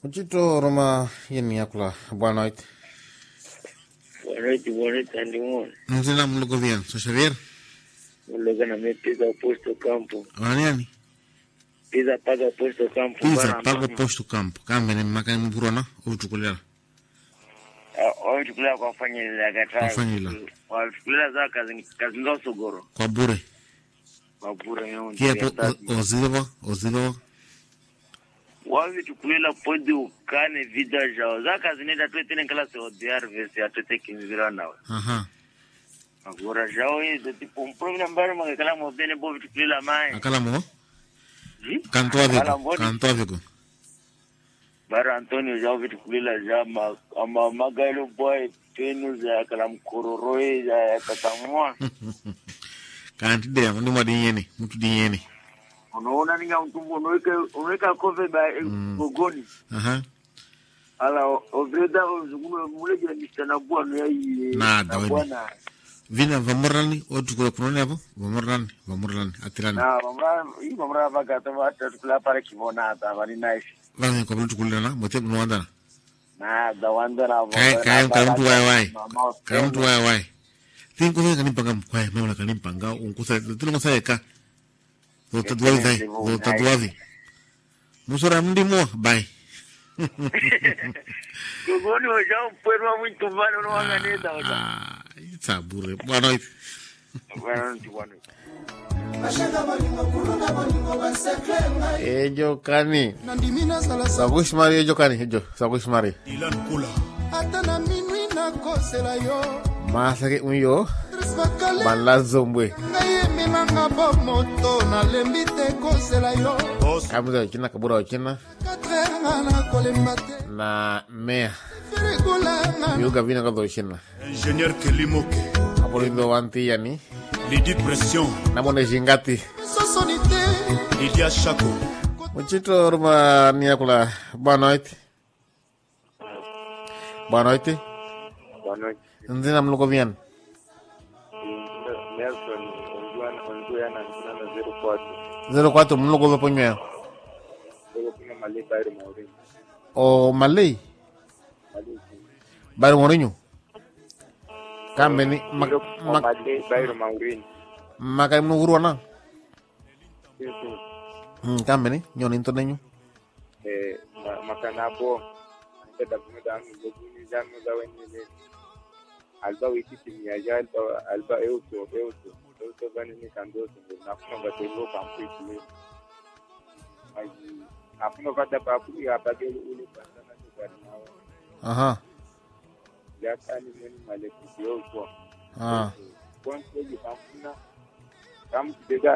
Uchito Roma yeni yakula boa noite. Boa noite, boa noite, Andimon. Não sei lá mulugo bien. So Xavier? Mloga na me pisa posto campo. Waniani? Pisa paga posto campo. Pisa Bana pago Antônio. posto campo. Kambe ni makani mburona uchukulela. Ah, Wachukulia kwa fanya ile ya kataa. Kwa fanya ile. Wachukulia za kazi kazi ndo sogoro. Kwa bure. Mabura yao. Kia po ozilwa ozilwa. Wavi chukulela podi ukane vida jao. Za kazi nenda tu tena kala se odiar vese atote kinzira nawe. Aha. Agora jao hizo tipo um programa mbara magakala mo bene bo chukulela mai. Akala mo? Ji? Kanto Akala aviko. mboni. Kanto aviko. bara antonio ja vitu kulila ja ma, ama magailo boy penu za kala mkororoe za katamua Kanti de ndi mwadi yeni. Mutu di yeni. unaona ninga mtumbo unaweka unaweka kove ba gogoni Aha. ala ovreda ozungume muleje mistana bwana yai Nada, wewe. bwana Vina vamorani otukula kunone hapo. Vamorani. Vamorani. Atirani. na mamra hii mamra baga to hata tukula pale kibona hata bali nice Vani kwa bulu tukulila na. Mote mwandana. na da wanda na Kaya kaya kaya mtu wai wai. Kaya mtu wai wai. Tin kusa kanimpanga mkwai. Mama kanimpanga. Unkusa. Tino kusa eka. Zota duwavi dai. Zota duwavi. Musora mndi mo. Bye. gogoni wajao mpwerwa mwintu vale unawanganeza wacha Ah, itabure. Boa noite. bwana nti bwana Ejo kani. nandimi nazala sa Sakush mari ejo kani. Ejo. Sakush mari. ilan kula ata na minui nakosela yo Masake unyo. tris bakale Bala zombwe. ngai emelanga bomoto nalembi te kosela yo Kamuza uchina kabura uchina. katrenga nakolemba te Na mea. ferikulanga Yuga vina kato uchina. ingénieur kelimoke Hapo lindo wanti yani. lidi pression Namone jingati. sosoni te lidia shako Muchito ruma niakula. Boa noite. Boa noite. Boa noite. Nzina mluko vian. Nelson Onduana na 04 04 mluko vepo nywea. Luego kuna Malay Bayro Maurinho. O Malay. Malay Bari Mourinho. Kambe ni. Mak Luego mak Malay Bayro Maurinho. makai mnuguru na. Sí, sí. Hmm, kambe ni. Nyoni into nenyu. Eh, ma- makanapo anda kuma da mu go ni da mu da wani ne. Alba wiki timu ya ja alba alba euto euto. Euto bani ni kando so na kuma ba telo kan ku ile. Ai apno kada pa ku ya ba gelo ule pa sana ni gari na wa. Aha. Ya kani ni male ku euto. Ah. kwanza hivi kampuna kama kidega